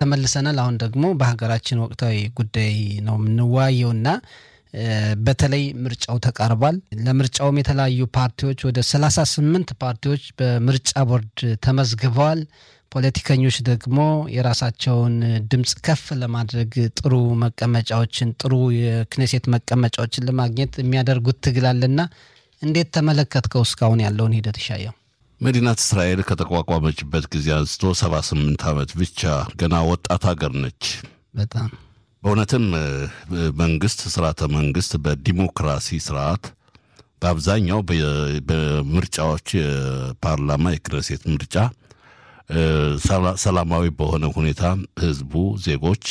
ተመልሰናል። አሁን ደግሞ በሀገራችን ወቅታዊ ጉዳይ ነው የምንወያየውና በተለይ ምርጫው ተቃርቧል። ለምርጫውም የተለያዩ ፓርቲዎች ወደ ሰላሳ ስምንት ፓርቲዎች በምርጫ ቦርድ ተመዝግበዋል። ፖለቲከኞች ደግሞ የራሳቸውን ድምፅ ከፍ ለማድረግ ጥሩ መቀመጫዎችን ጥሩ የክኔሴት መቀመጫዎችን ለማግኘት የሚያደርጉት ትግል አለና እንዴት ተመለከትከው እስካሁን ያለውን ሂደት ይሻየው? መዲናት እስራኤል ከተቋቋመችበት ጊዜ አንስቶ ሰባ ስምንት ዓመት ብቻ ገና ወጣት ሀገር ነች። በጣም በእውነትም መንግስት ስርዓተ መንግስት በዲሞክራሲ ስርዓት በአብዛኛው በምርጫዎች የፓርላማ የክነሴት ምርጫ ሰላማዊ በሆነ ሁኔታ ህዝቡ ዜጎች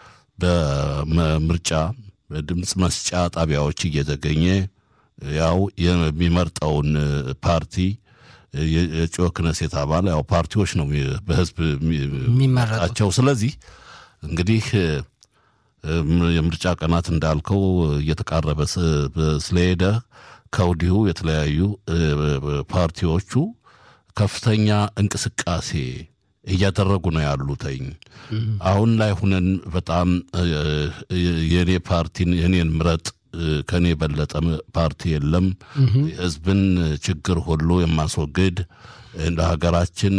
በምርጫ በድምፅ መስጫ ጣቢያዎች እየተገኘ ያው የሚመርጠውን ፓርቲ የእጩ ክነሴት አባል ያው ፓርቲዎች ነው በህዝብ የሚመረጣቸው። ስለዚህ እንግዲህ የምርጫ ቀናት እንዳልከው እየተቃረበ ስለሄደ ከወዲሁ የተለያዩ ፓርቲዎቹ ከፍተኛ እንቅስቃሴ እያደረጉ ነው ያሉተኝ። አሁን ላይ ሁነን በጣም የኔ ፓርቲን የኔን ምረጥ ከኔ የበለጠ ፓርቲ የለም፣ የህዝብን ችግር ሁሉ የማስወግድ እንደ ሀገራችን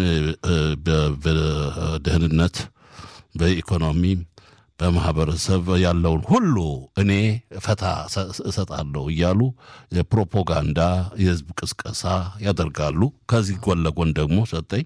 በደህንነት፣ በኢኮኖሚ፣ በማህበረሰብ ያለውን ሁሉ እኔ ፈታ እሰጣለሁ እያሉ የፕሮፓጋንዳ የህዝብ ቅስቀሳ ያደርጋሉ። ከዚህ ጎን ለጎን ደግሞ ሰጠኝ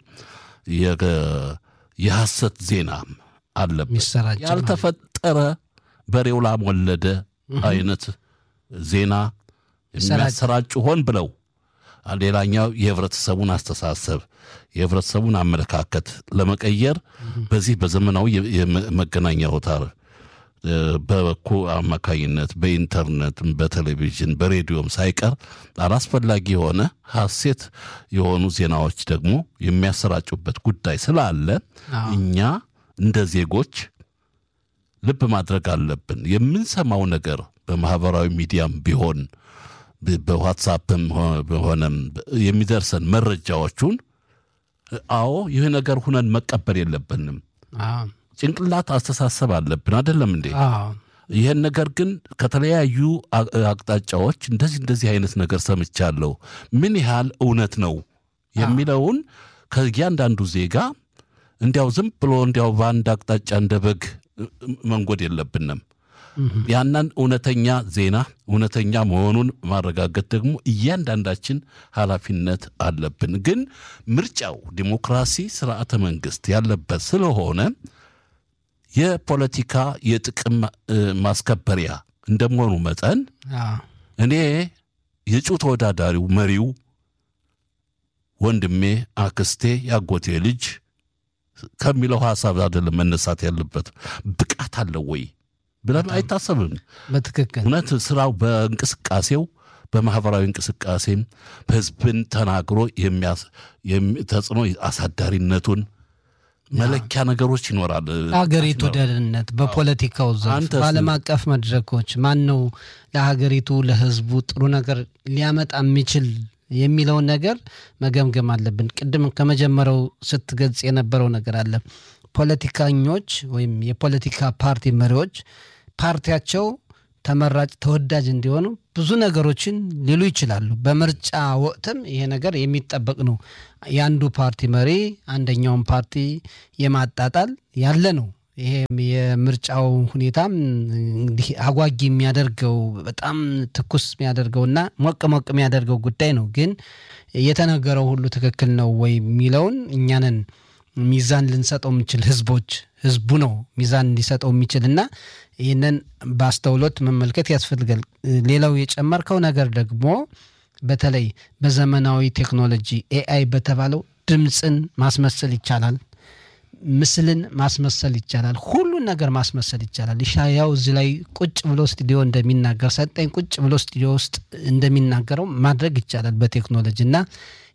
የሐሰት ዜናም አለበት። ያልተፈጠረ በሬው ላም ወለደ አይነት ዜና የሚያሰራጩ ሆን ብለው ሌላኛው የህብረተሰቡን አስተሳሰብ የህብረተሰቡን አመለካከት ለመቀየር በዚህ በዘመናዊ የመገናኛ አውታር በበኩ አማካኝነት በኢንተርኔት፣ በቴሌቪዥን፣ በሬዲዮም ሳይቀር አላስፈላጊ የሆነ ሐሴት የሆኑ ዜናዎች ደግሞ የሚያሰራጩበት ጉዳይ ስላለ እኛ እንደ ዜጎች ልብ ማድረግ አለብን። የምንሰማው ነገር በማህበራዊ ሚዲያም ቢሆን በዋትሳፕም ሆነም የሚደርሰን መረጃዎቹን አዎ ይህ ነገር ሁነን መቀበል የለብንም። ጭንቅላት አስተሳሰብ አለብን አይደለም እንዴ? ይህን ነገር ግን ከተለያዩ አቅጣጫዎች እንደዚህ እንደዚህ አይነት ነገር ሰምቻለሁ፣ ምን ያህል እውነት ነው የሚለውን ከእያንዳንዱ ዜጋ እንዲያው ዝም ብሎ እንዲያው በአንድ አቅጣጫ እንደ በግ መንጎድ የለብንም። ያንን እውነተኛ ዜና እውነተኛ መሆኑን ማረጋገጥ ደግሞ እያንዳንዳችን ኃላፊነት አለብን። ግን ምርጫው ዲሞክራሲ ስርዓተ መንግስት ያለበት ስለሆነ የፖለቲካ የጥቅም ማስከበሪያ እንደመሆኑ መጠን እኔ የእጩ ተወዳዳሪው መሪው ወንድሜ፣ አክስቴ፣ ያጎቴ ልጅ ከሚለው ሀሳብ አይደለም መነሳት ያለበት። ብቃት አለው ወይ ብለን አይታሰብም። በትክክል እውነት ስራው በእንቅስቃሴው በማህበራዊ እንቅስቃሴም በህዝብን ተናግሮ ተጽዕኖ አሳዳሪነቱን መለኪያ ነገሮች ይኖራል። ለሀገሪቱ ደህንነት በፖለቲካው ዘርፍ በዓለም አቀፍ መድረኮች ማን ነው ለሀገሪቱ ለህዝቡ ጥሩ ነገር ሊያመጣ የሚችል የሚለውን ነገር መገምገም አለብን። ቅድም ከመጀመሪያው ስትገልጽ የነበረው ነገር አለ። ፖለቲከኞች ወይም የፖለቲካ ፓርቲ መሪዎች ፓርቲያቸው ተመራጭ ተወዳጅ እንዲሆኑ ብዙ ነገሮችን ሊሉ ይችላሉ። በምርጫ ወቅትም ይሄ ነገር የሚጠበቅ ነው። የአንዱ ፓርቲ መሪ አንደኛውን ፓርቲ የማጣጣል ያለ ነው። ይሄም የምርጫው ሁኔታም እንግዲህ አጓጊ የሚያደርገው በጣም ትኩስ የሚያደርገውና ሞቅ ሞቅ የሚያደርገው ጉዳይ ነው። ግን የተነገረው ሁሉ ትክክል ነው ወይ የሚለውን እኛንን ሚዛን ልንሰጠው የምንችል ህዝቦች ህዝቡ ነው ሚዛን ሊሰጠው የሚችል እና ይህንን በአስተውሎት መመልከት ያስፈልጋል። ሌላው የጨመርከው ነገር ደግሞ በተለይ በዘመናዊ ቴክኖሎጂ ኤአይ በተባለው ድምፅን ማስመሰል ይቻላል፣ ምስልን ማስመሰል ይቻላል፣ ሁሉን ነገር ማስመሰል ይቻላል። ኢሻያው እዚህ ላይ ቁጭ ብሎ ስቱዲዮ እንደሚናገር ሰጠኝ ቁጭ ብሎ ስቱዲዮ ውስጥ እንደሚናገረው ማድረግ ይቻላል በቴክኖሎጂ እና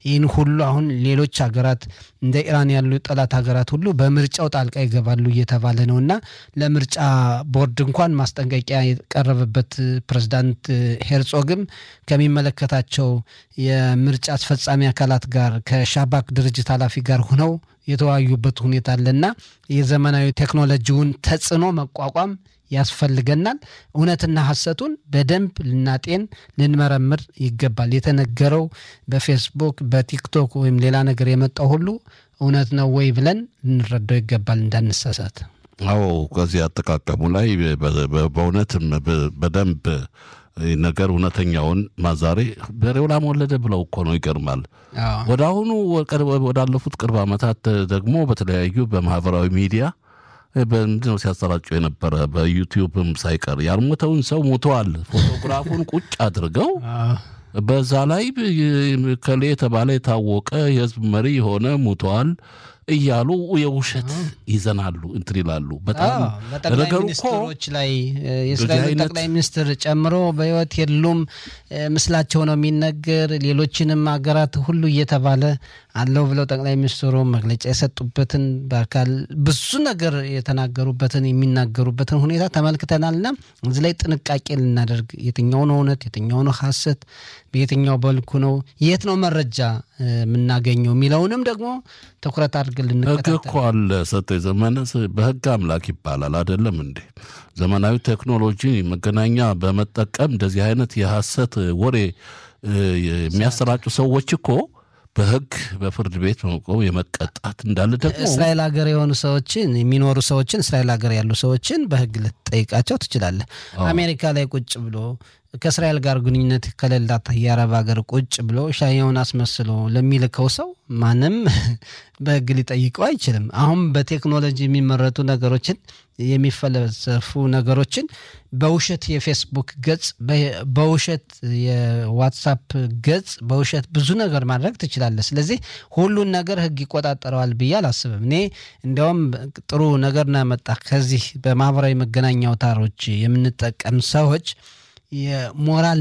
ይህን ሁሉ አሁን ሌሎች ሀገራት እንደ ኢራን ያሉ ጠላት ሀገራት ሁሉ በምርጫው ጣልቃ ይገባሉ እየተባለ ነው እና ለምርጫ ቦርድ እንኳን ማስጠንቀቂያ የቀረበበት ፕሬዝዳንት ሄርጾግም ከሚመለከታቸው የምርጫ አስፈጻሚ አካላት ጋር ከሻባክ ድርጅት ኃላፊ ጋር ሆነው የተወያዩበት ሁኔታ አለና የዘመናዊ ቴክኖሎጂውን ተጽዕኖ መቋቋም ያስፈልገናል። እውነትና ሐሰቱን በደንብ ልናጤን ልንመረምር ይገባል። የተነገረው በፌስቡክ በቲክቶክ ወይም ሌላ ነገር የመጣው ሁሉ እውነት ነው ወይ ብለን ልንረዳው ይገባል እንዳንሳሳት። አዎ ከዚህ አጠቃቀሙ ላይ በእውነትም በደንብ ነገር እውነተኛውን ማዛሬ በሬው ላም ወለደ ብለው እኮ ነው። ይገርማል። ወደ አሁኑ ወዳለፉት ቅርብ ዓመታት ደግሞ በተለያዩ በማህበራዊ ሚዲያ በምንድን ነው ሲያሰራጩ የነበረ በዩቲዩብም ሳይቀር ያልሞተውን ሰው ሞተዋል ፎቶግራፉን ቁጭ አድርገው በዛ ላይ ከሌ የተባለ የታወቀ የህዝብ መሪ የሆነ ሞተዋል እያሉ የውሸት ይዘናሉ እንትን ይላሉ። በጣም በጠቅላይ ሚኒስትሮች ላይ የእስራኤል ጠቅላይ ሚኒስትር ጨምሮ በህይወት የሉም ምስላቸው ነው የሚነገር። ሌሎችንም ሀገራት ሁሉ እየተባለ አለው ብለው ጠቅላይ ሚኒስትሩ መግለጫ የሰጡበትን በአካል ብዙ ነገር የተናገሩበትን የሚናገሩበትን ሁኔታ ተመልክተናልና እዚህ ላይ ጥንቃቄ ልናደርግ የትኛው ነው እውነት፣ የትኛው ነው ሐሰት፣ በየትኛው በልኩ ነው የት ነው መረጃ የምናገኘው የሚለውንም ደግሞ ትኩረት አድርገን ልንከታተል ህግ እኮ አለ። ሰጠ ዘመነ በህግ አምላክ ይባላል አይደለም እንዴ? ዘመናዊ ቴክኖሎጂ መገናኛ በመጠቀም እንደዚህ አይነት የሐሰት ወሬ የሚያሰራጩ ሰዎች እኮ በህግ በፍርድ ቤት በመቆም የመቀጣት እንዳለ ደግሞ እስራኤል ሀገር የሆኑ ሰዎችን የሚኖሩ ሰዎችን እስራኤል ሀገር ያሉ ሰዎችን በህግ ልትጠይቃቸው ትችላለህ። አሜሪካ ላይ ቁጭ ብሎ ከእስራኤል ጋር ግንኙነት ከሌላት የአረብ ሀገር ቁጭ ብሎ ሻየውን አስመስሎ ለሚልከው ሰው ማንም በህግ ሊጠይቀው አይችልም። አሁን በቴክኖሎጂ የሚመረቱ ነገሮችን የሚፈለሰፉ ነገሮችን በውሸት የፌስቡክ ገጽ፣ በውሸት የዋትሳፕ ገጽ፣ በውሸት ብዙ ነገር ማድረግ ትችላለህ። ስለዚህ ሁሉን ነገር ህግ ይቆጣጠረዋል ብዬ አላስብም። እኔ እንዲያውም ጥሩ ነገር ነው ያመጣ ከዚህ በማህበራዊ መገናኛ አውታሮች የምንጠቀም ሰዎች የሞራል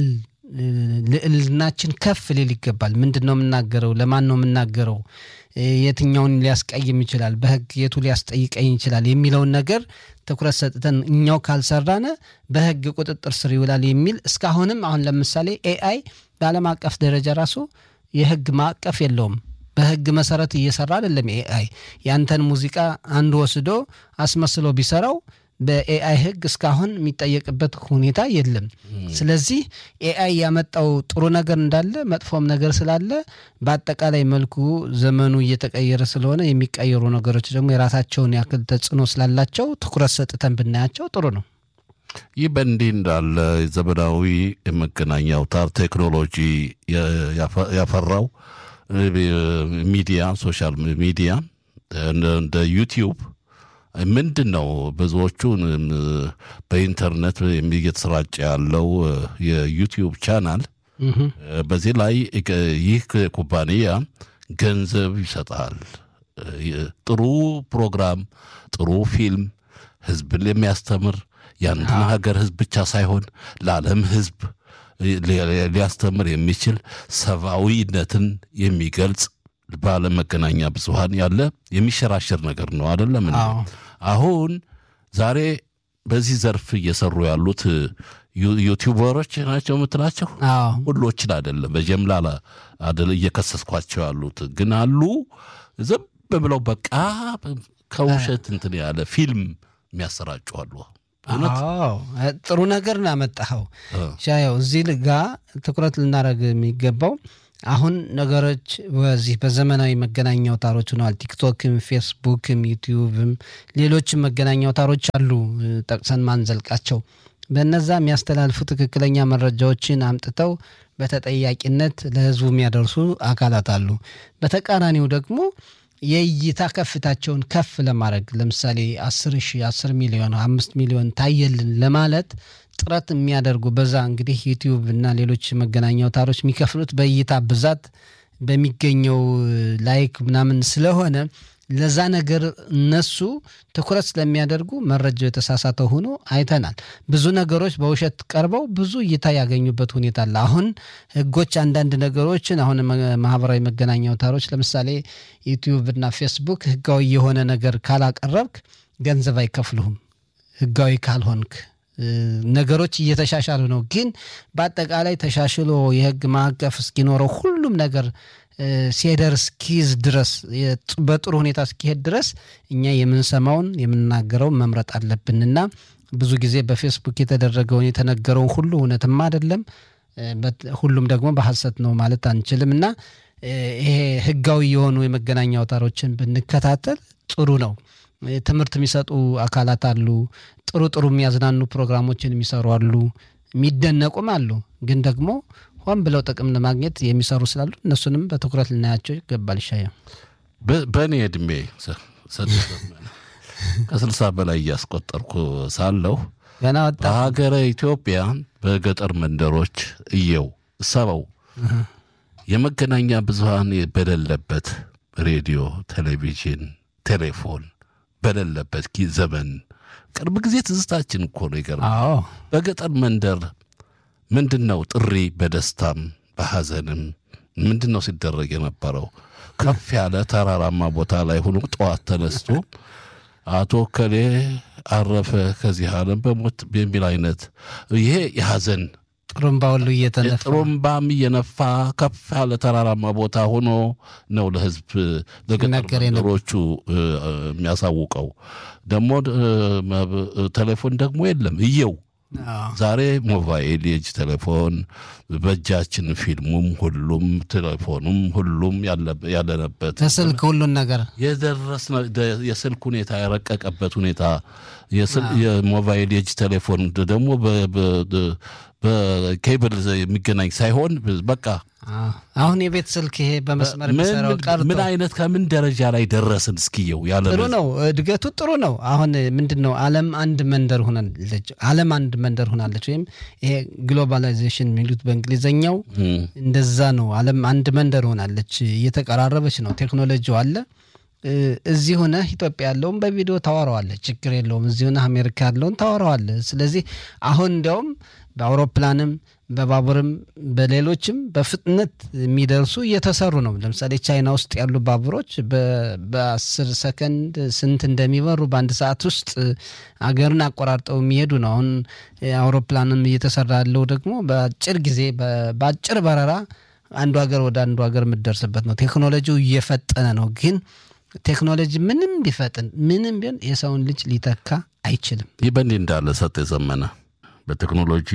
ልዕልናችን ከፍ ሊል ይገባል። ምንድን ነው የምናገረው? ለማን ነው የምናገረው? የትኛውን ሊያስቀይም ይችላል? በህግ የቱ ሊያስጠይቀኝ ይችላል? የሚለውን ነገር ትኩረት ሰጥተን እኛው ካልሰራነ በህግ ቁጥጥር ስር ይውላል የሚል እስካሁንም አሁን ለምሳሌ ኤአይ በዓለም አቀፍ ደረጃ ራሱ የህግ ማዕቀፍ የለውም። በህግ መሰረት እየሰራ አይደለም። ኤአይ ያንተን ሙዚቃ አንድ ወስዶ አስመስሎ ቢሰራው በኤአይ ህግ እስካሁን የሚጠየቅበት ሁኔታ የለም። ስለዚህ ኤአይ ያመጣው ጥሩ ነገር እንዳለ መጥፎም ነገር ስላለ በአጠቃላይ መልኩ ዘመኑ እየተቀየረ ስለሆነ የሚቀየሩ ነገሮች ደግሞ የራሳቸውን ያክል ተጽዕኖ ስላላቸው ትኩረት ሰጥተን ብናያቸው ጥሩ ነው። ይህ በእንዲህ እንዳለ ዘመናዊ የመገናኛ አውታር ቴክኖሎጂ ያፈራው ሚዲያ ሶሻል ሚዲያ እንደ ዩቲዩብ ምንድን ነው ብዙዎቹን በኢንተርኔት እየተሰራጨ ያለው የዩቲዩብ ቻናል በዚህ ላይ ይህ ኩባንያ ገንዘብ ይሰጣል። ጥሩ ፕሮግራም፣ ጥሩ ፊልም ህዝብን የሚያስተምር የአንድን ሀገር ህዝብ ብቻ ሳይሆን ለዓለም ህዝብ ሊያስተምር የሚችል ሰብአዊነትን የሚገልጽ በዓለም መገናኛ ብዙኃን ያለ የሚሸራሸር ነገር ነው አይደለም። አሁን ዛሬ በዚህ ዘርፍ እየሰሩ ያሉት ዩቲዩበሮች ናቸው የምትላቸው ሁሎችን አይደለም፣ በጀምላ አደለ እየከሰስኳቸው ያሉት ግን አሉ። ዝም ብለው በቃ ከውሸት እንትን ያለ ፊልም የሚያሰራጩ አሉ። ጥሩ ነገር ነው ያመጣኸው ሻየው። እዚህ ጋ ትኩረት ልናደርግ የሚገባው አሁን ነገሮች በዚህ በዘመናዊ መገናኛ አውታሮች ሆነዋል። ቲክቶክም፣ ፌስቡክም፣ ዩቲዩብም ሌሎችም መገናኛ አውታሮች አሉ ጠቅሰን ማንዘልቃቸው። በነዛ የሚያስተላልፉ ትክክለኛ መረጃዎችን አምጥተው በተጠያቂነት ለህዝቡ የሚያደርሱ አካላት አሉ። በተቃራኒው ደግሞ የእይታ ከፍታቸውን ከፍ ለማድረግ ለምሳሌ አስር ሺህ አስር ሚሊዮን አምስት ሚሊዮን ታየልን ለማለት ጥረት የሚያደርጉ በዛ እንግዲህ ዩቲዩብ እና ሌሎች መገናኛ አውታሮች የሚከፍሉት በእይታ ብዛት በሚገኘው ላይክ ምናምን ስለሆነ ለዛ ነገር እነሱ ትኩረት ስለሚያደርጉ መረጃው የተሳሳተ ሆኖ አይተናል። ብዙ ነገሮች በውሸት ቀርበው ብዙ እይታ ያገኙበት ሁኔታ አለ። አሁን ህጎች አንዳንድ ነገሮችን አሁን ማህበራዊ መገናኛ አውታሮች ለምሳሌ ዩቲዩብ እና ፌስቡክ ህጋዊ የሆነ ነገር ካላቀረብክ ገንዘብ አይከፍሉህም ህጋዊ ካልሆንክ ነገሮች እየተሻሻሉ ነው። ግን በአጠቃላይ ተሻሽሎ የህግ ማዕቀፍ እስኪኖረው ሁሉም ነገር ሲሄደር እስኪይዝ ድረስ በጥሩ ሁኔታ እስኪሄድ ድረስ እኛ የምንሰማውን የምንናገረውን መምረጥ አለብንና ብዙ ጊዜ በፌስቡክ የተደረገውን የተነገረውን ሁሉ እውነትም አይደለም፣ ሁሉም ደግሞ በሐሰት ነው ማለት አንችልም እና ይሄ ህጋዊ የሆኑ የመገናኛ አውታሮችን ብንከታተል ጥሩ ነው። ትምህርት የሚሰጡ አካላት አሉ። ጥሩ ጥሩ የሚያዝናኑ ፕሮግራሞችን የሚሰሩ አሉ። የሚደነቁም አሉ። ግን ደግሞ ሆን ብለው ጥቅም ለማግኘት የሚሰሩ ስላሉ እነሱንም በትኩረት ልናያቸው ይገባል። ይሻየው በእኔ እድሜ ከስልሳ በላይ እያስቆጠርኩ ሳለሁ ገና ወጣ በሀገረ ኢትዮጵያ በገጠር መንደሮች እየው ሰበው የመገናኛ ብዙሃን በሌለበት ሬዲዮ፣ ቴሌቪዥን፣ ቴሌፎን በሌለበት ዘመን ቅርብ ጊዜ ትዝታችን እኮ ነው። ይገርማል። በገጠር መንደር ምንድን ነው ጥሪ በደስታም በሐዘንም ምንድን ነው ሲደረግ የነበረው? ከፍ ያለ ተራራማ ቦታ ላይ ሆኖ ጠዋት ተነስቶ አቶ ከሌ አረፈ ከዚህ ዓለም በሞት የሚል አይነት ይሄ የሐዘን ጥሩምባ ሁሉ እየተነፋ ጥሩምባም እየነፋ ከፍ ያለ ተራራማ ቦታ ሆኖ ነው ለሕዝብ ለገጠር መንደሮቹ የሚያሳውቀው። ደግሞ ቴሌፎን ደግሞ የለም እየው ዛሬ ሞባይል የእጅ ቴሌፎን በእጃችን ፊልሙም ሁሉም ቴሌፎኑም ሁሉም ያለነበት በስልክ ሁሉን ነገር የደረስ የስልክ ሁኔታ የረቀቀበት ሁኔታ የሞባይል የእጅ ቴሌፎን ደግሞ በኬብል የሚገናኝ ሳይሆን በቃ አሁን የቤት ስልክ ይሄ በመስመር የሚሰራው ቀርቶ ምን አይነት ከምን ደረጃ ላይ ደረስን? እስኪየው ያለ ጥሩ ነው፣ እድገቱ ጥሩ ነው። አሁን ምንድን ነው ዓለም አንድ መንደር ሆናለች። ዓለም አንድ መንደር ሆናለች። ወይም ይሄ ግሎባላይዜሽን የሚሉት በእንግሊዝኛው እንደዛ ነው። ዓለም አንድ መንደር ሆናለች፣ እየተቀራረበች ነው። ቴክኖሎጂው አለ። እዚህ ሆነህ ኢትዮጵያ ያለውን በቪዲዮ ታወራዋለህ፣ ችግር የለውም። እዚህ ሆነህ አሜሪካ ያለውን ታወራዋለህ። ስለዚህ አሁን እንዲያውም በአውሮፕላንም በባቡርም በሌሎችም በፍጥነት የሚደርሱ እየተሰሩ ነው። ለምሳሌ ቻይና ውስጥ ያሉ ባቡሮች በአስር ሰከንድ ስንት እንደሚበሩ በአንድ ሰዓት ውስጥ አገርን አቆራርጠው የሚሄዱ ነው። አሁን አውሮፕላንም እየተሰራ ያለው ደግሞ በአጭር ጊዜ በአጭር በረራ አንዱ ሀገር ወደ አንዱ ሀገር የምትደርስበት ነው። ቴክኖሎጂው እየፈጠነ ነው። ግን ቴክኖሎጂ ምንም ቢፈጥን ምንም ቢሆን የሰውን ልጅ ሊተካ አይችልም። ይህ በእንዲህ እንዳለ ሰጥ የዘመነ በቴክኖሎጂ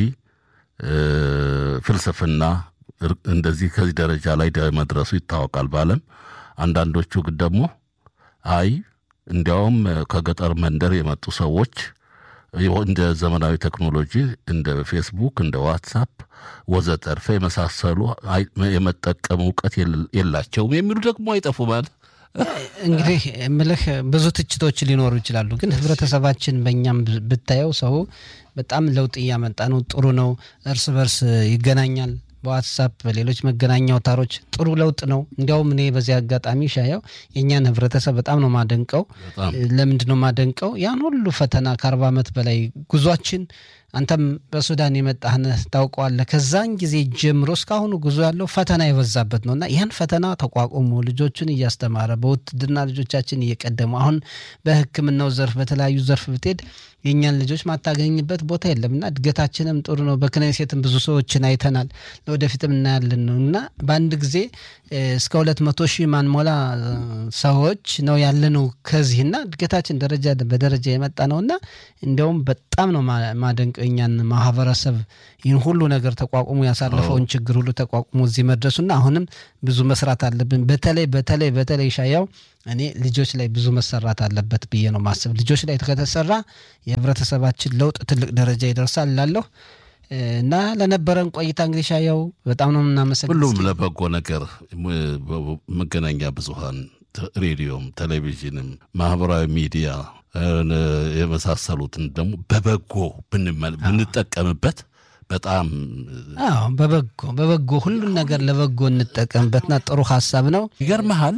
ፍልስፍና እንደዚህ ከዚህ ደረጃ ላይ መድረሱ ይታወቃል በዓለም። አንዳንዶቹ ግን ደግሞ አይ እንዲያውም ከገጠር መንደር የመጡ ሰዎች እንደ ዘመናዊ ቴክኖሎጂ እንደ ፌስቡክ፣ እንደ ዋትሳፕ ወዘተርፈ የመሳሰሉ የመጠቀም እውቀት የላቸውም የሚሉ ደግሞ አይጠፉም። እንግዲህ ምልህ ብዙ ትችቶች ሊኖሩ ይችላሉ። ግን ህብረተሰባችን በእኛም ብታየው ሰው በጣም ለውጥ እያመጣ ነው። ጥሩ ነው። እርስ በርስ ይገናኛል። በዋትሳፕ በሌሎች መገናኛ አውታሮች ጥሩ ለውጥ ነው። እንዲያውም እኔ በዚህ አጋጣሚ ሻየው የእኛን ህብረተሰብ በጣም ነው ማደንቀው። ለምንድን ነው ማደንቀው? ያን ሁሉ ፈተና ከአርባ ዓመት በላይ ጉዟችን አንተም በሱዳን የመጣህነህ ታውቀዋለህ። ከዛን ጊዜ ጀምሮ እስካሁኑ ጉዞ ያለው ፈተና የበዛበት ነው እና ያን ፈተና ተቋቁሞ ልጆቹን እያስተማረ በውትድርና ልጆቻችን እየቀደሙ አሁን በሕክምናው ዘርፍ በተለያዩ ዘርፍ ብትሄድ የእኛን ልጆች ማታገኝበት ቦታ የለም እና እድገታችንም ጥሩ ነው። በክነሴትም ብዙ ሰዎችን አይተናል። ለወደፊትም እናያለን ነው እና በአንድ ጊዜ እስከ ሁለት መቶ ሺህ ማንሞላ ሰዎች ነው ያለነው ከዚህ እና እድገታችን ደረጃ በደረጃ የመጣ ነው እና እንዲያውም በጣም ነው ማደንቀው እኛን ማህበረሰብ ይህን ሁሉ ነገር ተቋቁሞ ያሳለፈውን ችግር ሁሉ ተቋቁሞ እዚህ መድረሱና አሁንም ብዙ መስራት አለብን። በተለይ በተለይ በተለይ ሻያው እኔ ልጆች ላይ ብዙ መሰራት አለበት ብዬ ነው ማስብ። ልጆች ላይ ከተሰራ የህብረተሰባችን ለውጥ ትልቅ ደረጃ ይደርሳል እላለሁ እና ለነበረን ቆይታ እንግዲህ ሻያው በጣም ነው የምናመሰግን። ሁሉም ለበጎ ነገር መገናኛ ብዙሃን ሬዲዮም፣ ቴሌቪዥንም፣ ማህበራዊ ሚዲያ የመሳሰሉትን ደግሞ በበጎ ብንጠቀምበት በጣም አዎ፣ በበጎ በበጎ ሁሉን ነገር ለበጎ እንጠቀምበትና ጥሩ ሀሳብ ነው። ይገርመሃል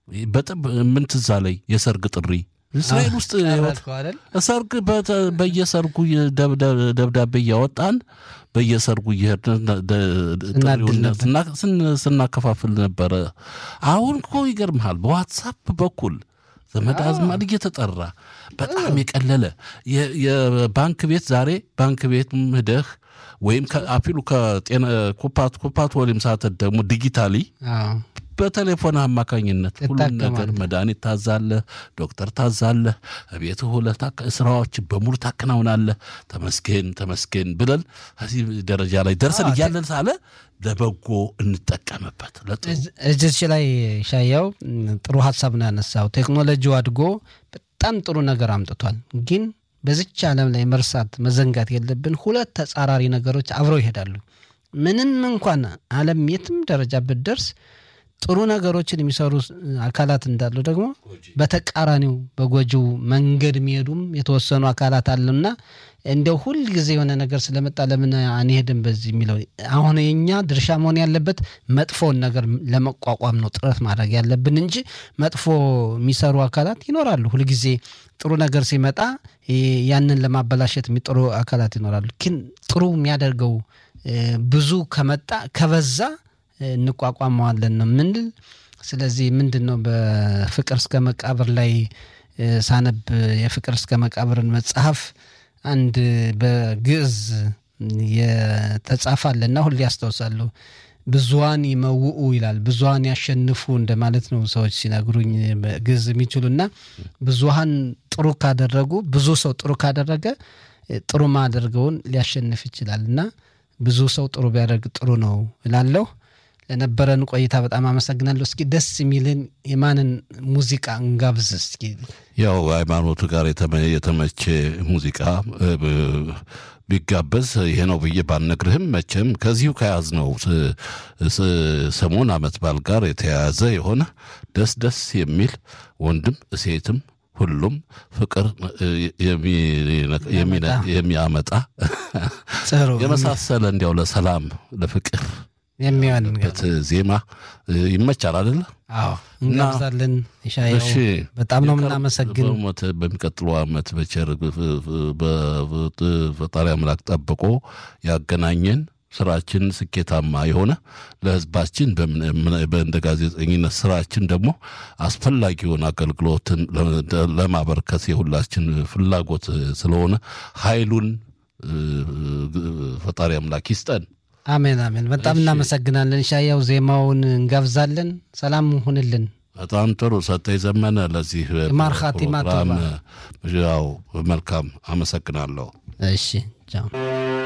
በጣም ምን ትዝ አለኝ የሰርግ ጥሪ እስራኤል ውስጥ ሰርግ በየሰርጉ ደብዳቤ እያወጣን በየሰርጉ እየሄድን ስናከፋፍል ነበረ። አሁን እኮ ይገርምሃል በዋትሳፕ በኩል ዘመድ አዝማድ እየተጠራ በጣም የቀለለ የባንክ ቤት ዛሬ ባንክ ቤት ሂደህ ወይም አፊሉ ከጤና ኩፓት ኩፓት ወይም ሳተት ደግሞ ዲጂታሊ በቴሌፎን አማካኝነት ሁሉን ነገር መድኃኒት ታዛለህ፣ ዶክተር ታዛለህ፣ ቤት ሁለህ ስራዎች በሙሉ ታከናውናለህ። ተመስገን ተመስገን ብለን ከዚህ ደረጃ ላይ ደርሰን እያለን ሳለ ለበጎ እንጠቀምበት። እዚች ላይ ሻያው ጥሩ ሀሳብ ነው ያነሳው። ቴክኖሎጂው አድጎ በጣም ጥሩ ነገር አምጥቷል። ግን በዚች ዓለም ላይ መርሳት መዘንጋት የለብን ሁለት ተጻራሪ ነገሮች አብረው ይሄዳሉ። ምንም እንኳን ዓለም የትም ደረጃ ብትደርስ ጥሩ ነገሮችን የሚሰሩ አካላት እንዳሉ ደግሞ በተቃራኒው በጎጂው መንገድ የሚሄዱም የተወሰኑ አካላት አሉና እንደው ሁል ጊዜ የሆነ ነገር ስለመጣ ለምን አንሄድም በዚህ የሚለው አሁን የኛ ድርሻ መሆን ያለበት መጥፎውን ነገር ለመቋቋም ነው ጥረት ማድረግ ያለብን እንጂ መጥፎ የሚሰሩ አካላት ይኖራሉ። ሁልጊዜ ጥሩ ነገር ሲመጣ ያንን ለማበላሸት የሚጥሩ አካላት ይኖራሉ። ግን ጥሩ የሚያደርገው ብዙ ከመጣ ከበዛ እንቋቋመዋለን ነው ምንል። ስለዚህ ምንድን ነው በፍቅር እስከ መቃብር ላይ ሳነብ የፍቅር እስከ መቃብርን መጽሐፍ አንድ በግዕዝ የተጻፋለና ሁሌ ያስታውሳለሁ። ብዙሃን ይመውኡ ይላል። ብዙሃን ያሸንፉ እንደማለት ነው ሰዎች ሲነግሩኝ ግዕዝ የሚችሉና ብዙሃን ጥሩ ካደረጉ ብዙ ሰው ጥሩ ካደረገ ጥሩ ማደርገውን ሊያሸንፍ ይችላል እና ብዙ ሰው ጥሩ ቢያደርግ ጥሩ ነው እላለሁ። ለነበረን ቆይታ በጣም አመሰግናለሁ። እስኪ ደስ የሚልን የማንን ሙዚቃ እንጋብዝ? እስኪ ያው ሃይማኖቱ ጋር የተመቼ ሙዚቃ ቢጋበዝ ይሄ ነው ብዬ ባልነግርህም መቼም ከዚሁ ከያዝነው ሰሞን ዓመት በዓል ጋር የተያያዘ የሆነ ደስ ደስ የሚል ወንድም ሴትም ሁሉም ፍቅር የሚያመጣ የመሳሰለ እንዲያው ለሰላም ለፍቅር የሚሆንበት ዜማ ይመቻል አይደለ? አዎ እንጋብዛለን። ሻየው በጣም ነው የምናመሰግን። በሚቀጥለው ዓመት በቸር ፈጣሪ አምላክ ጠብቆ ያገናኘን ስራችን ስኬታማ የሆነ ለሕዝባችን እንደ ጋዜጠኝነት ስራችን ደግሞ አስፈላጊውን አገልግሎትን ለማበርከት የሁላችን ፍላጎት ስለሆነ ኃይሉን ፈጣሪ አምላክ ይስጠን። አሜን አሜን። በጣም እናመሰግናለን ሻያው። ዜማውን እንጋብዛለን። ሰላም ሁንልን። በጣም ጥሩ ሰጠኝ ዘመነ። ለዚህ ማርካቲማ ያው መልካም አመሰግናለሁ። እሺ ቻው።